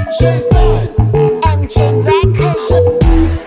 MJ Records.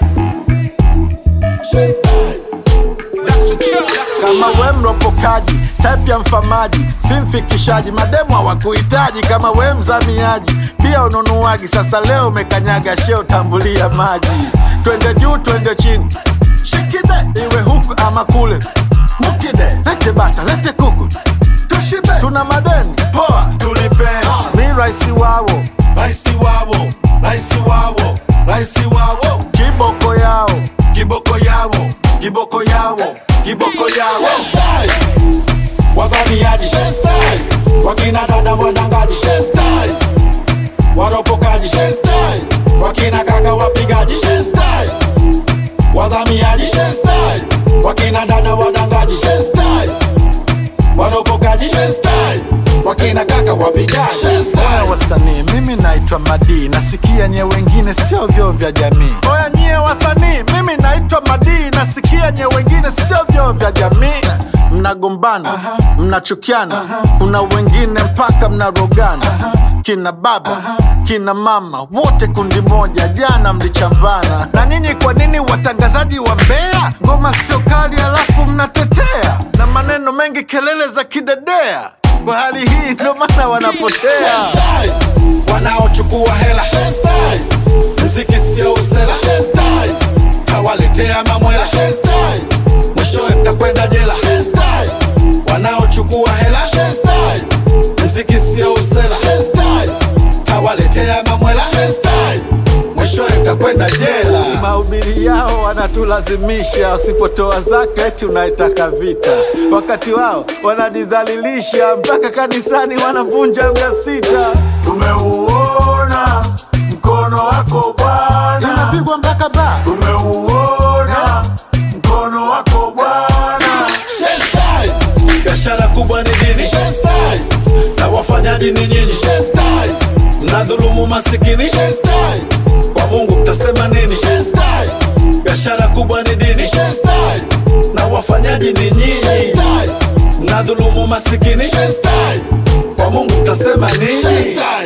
kama we mropokaji type ya mfamaji si mfikishaji mademu hawakuhitaji kama we mzamiaji pia ununuaji sasa leo umekanyaga sheo tambulia maji twende juu twende chini shikide iwe huku ama kule mukide lete bata lete kuku tushibe tuna madeni poa tulipe mi raisi wawo Raisi wawo, raisi wawo, raisi wawo, kiboko yao kiboko yawo, kiboko yawo, kiboko yawo. Wazamiaji, wakina dada wadangaji, waropokaji, wakina kaka wapigaji, wazamiaji, wakina dada wadangaji, waropokaji, wakina kaka wapigaji. Oya wasanii, mimi naitwa Madi, nasikia nye wengine sio vyoo vya jamii. Oya nyie wasanii, mimi naitwa Madi, nasikia nye wengine sio vyoo vya jamii. Mnagombana, mnachukiana, kuna wengine mpaka mnarogana. Kina baba, kina mama, wote kundi moja, jana mlichambana. Na nini, kwa nini watangazaji wa Mbeya ngoma sio kali alafu mnatetea na maneno mengi, kelele za kidedea? Kwa hali hii ndo maana wanapotea. wanaochukua hela mziki sio usela tawaletea mamwela mwishowe mtakwenda jela wanaochukua hela mziki sio usela tawaletea mamwela mwishowe mtakwenda jela Mahubiri yao wanatulazimisha, usipotoa zaka eti unaitaka vita, wakati wao wanajidhalilisha, mpaka kanisani wanavunja mia sita. tumeuona mkono wako bwana Tunapigwa mpaka ba tumeuona mkono wako bwana biashara kubwa ni dini na wafanyaji ni nyinyi mnadhulumu masikini kwa mungu mtasema nini biashara kubwa ni dini na wafanyaji ni nyinyi mnadhulumu masikini kwa mungu mtasema nini